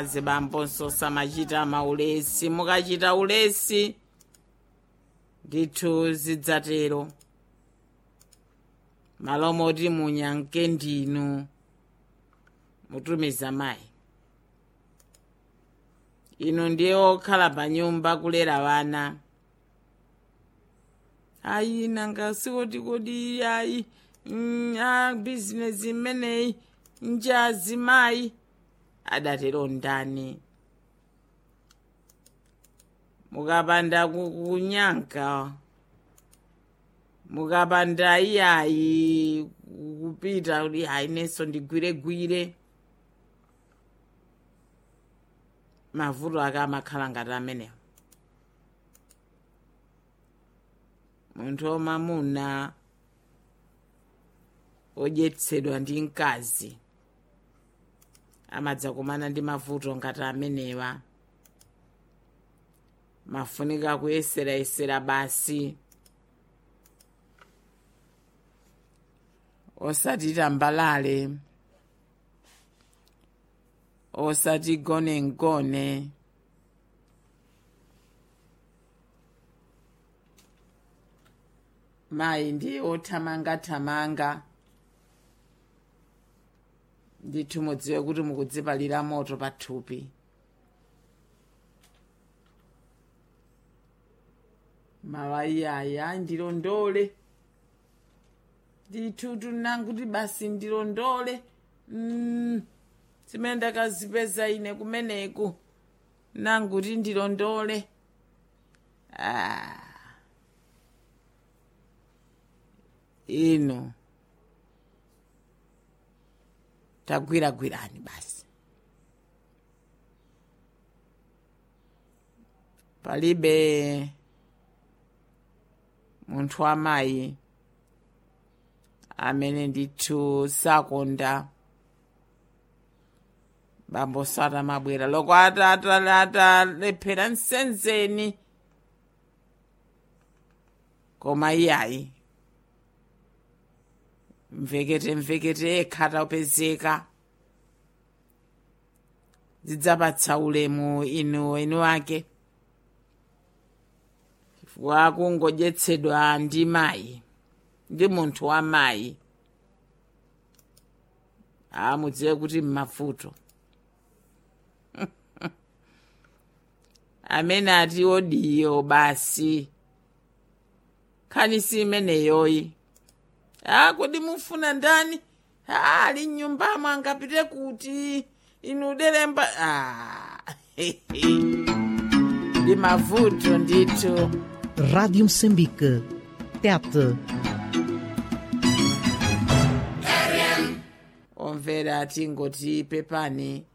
akazi bamponso samachita maulesi mukachita ulesi ndithu zidzatero malo moti munyanke ndinu mutumiza mayi inu ndiye okhala pa nyumba kulera vana ayi nanga sikoti kodi ayi mm, a bizinesi imeneyi njazi mayi adatero ndani mukapanda ku- kunyanka mukapanda iyayi kupita kuti hayi nenso ndigwiregwire mavuto ake amakhala ngati amenewo munthu wamamuna odyetsedwa ndi mkazi amadzakumana ndi mavuto ngati amenewa mafunika kuyeserayesera basi osati tambalale osati gonengone mayi ndiye othamangathamanga ndithu mudziwe kuti mukudzipalira moto pathupi mawayiyaya ndilondole ndithu tunanguti basi ndilondole mm, zimene ndakazipeza ine kumeneku nanguti ndilondole ah. ino tagwiragwirani basi palibe munthu wamayi amene ndithu sakonda bambo sata mabwera loko atalephera msenzeni koma iyayi mvekete mvekete ekha tapezeka zidzapatsa ulemu inu enu ake chifukwa kungodyetsedwa ndi mayi ndi munthu wa mayi amudziwe kuti mmavuto amene ati odiyo basi khani si imeneyoyi a kodi mufuna ndani a ali mnyumbamo angapite kuti inu delemba a ndi mavuto ndithu Rádio Moçambique. Tete. omvera tingoti pepani